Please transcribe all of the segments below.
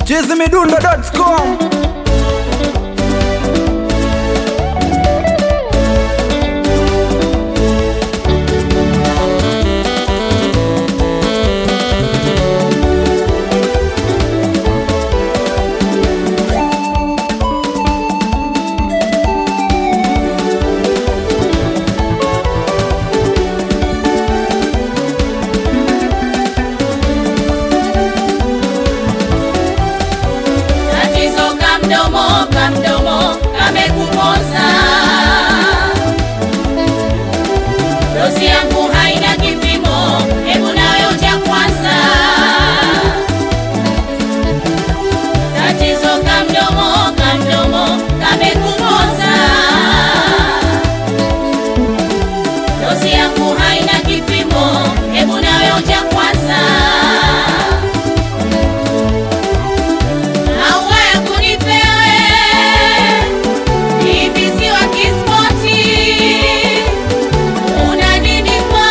chizimidundo.com Tatizo kamdomo kamdomo kamekupoza, dozi yangu haina kipimo, hebu nayo cha kwanza. Tatizo kamdomo kamdomo kamekupoza, dozi yangu haina kipimo, hebu nayo cha kwanza. Maua ya kunipewe ibisi wa kispoti, una nini kwa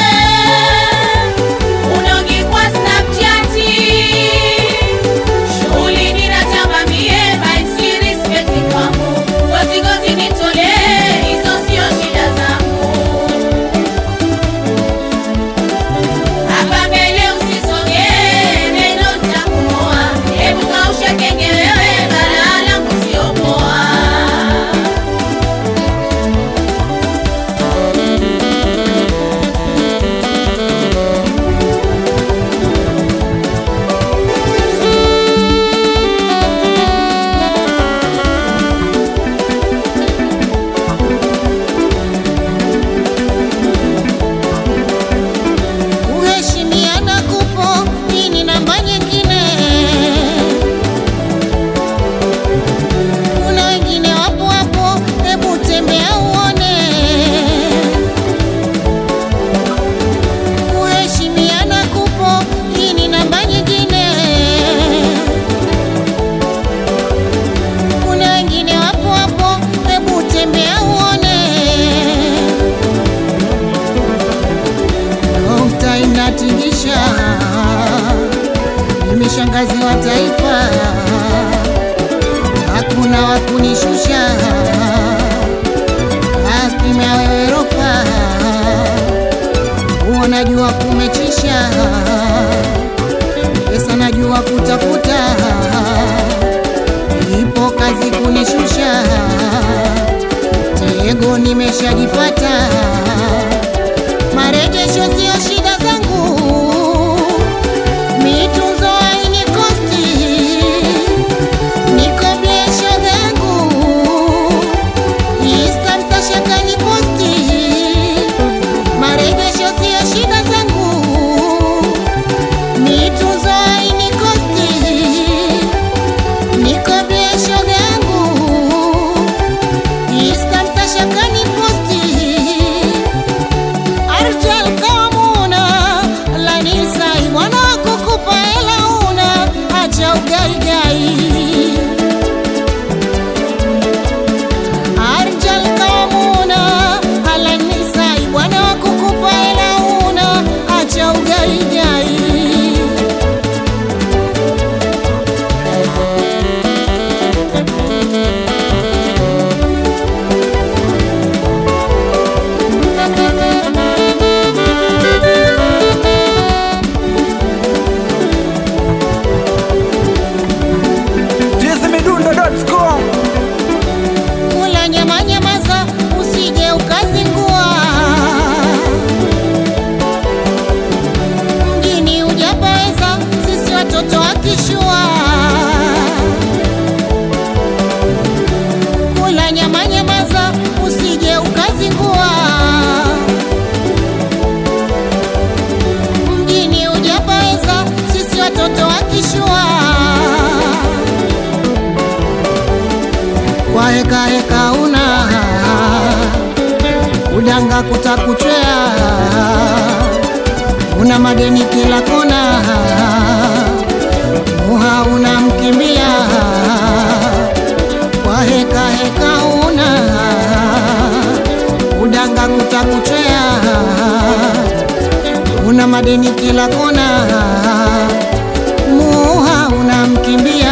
unogi kwa Snapchati, shughuli ninatamba mie by series peti kwangu, gozi gozi nitolee, hizo sio shida zangu. Hapa mbele usisogee, neno nitakumoa. Hebu kausha kenge wewe, balaa langu sio poa. Kuheshimiana kupo, hii ni namba nyingine. Kuna wengine wapo hapo, hebu tembea uone. Kuheshimiana kupo, hii ni namba nyingine. Kuna wengine wapo hapo, hebu tembea uone. Dokta inatingisha, mimi shangazi wa taifa, hakuna wa kunishusha, akimya wewe rofa, huo najua kumechisha, pesa najua kutafuta, ipo kazi kunishusha, tego nimeshajipata marejesho sio shida zangu, mitunzo haini kosti, niko biashara yangu, Insta mtashakani posti, marejesho sio shida zangu, mitunzo haini kosti, niko biashara yangu, Insta mtashakani posti Arjal kamuna lanisai mwana kukupa hela una acha ugaigai Arjal kamuna lanisai mwana kukupa hela una acha ugaigai chizimidundo.com kula nyama nyamaza, usije ukazingua. Mjini hujapaweza, sisi watoto wa kishua. Kula nyama nyamaza, usije ukazingua. Mjini hujapaweza, sisi watoto wa kishua. kwa heka heka una udanga kutakuchwea, una madeni kila kona, muha unamkimbia kwa heka heka una udanga kutakuchwea, una madeni kila kona, muha unamkimbia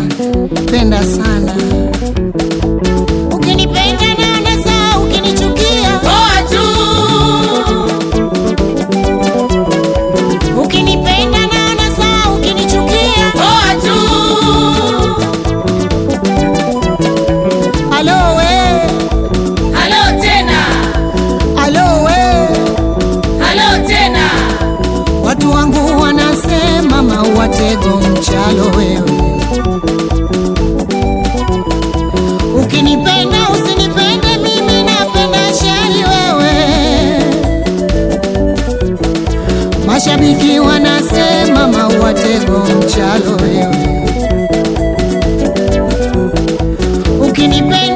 penda sana. Ukinipenda naona sawa, ukinichukia poa tu ukinipenda naona sawa, ukinichukia poa tu alo we, halo tena alo we, halo tena watu wangu wanasema maua tego mchalo wewe. Ukinipenda usinipende mimi, napenda shari wewe. Mashabiki wanasema maua tego mchalo wewe. Ukinipenda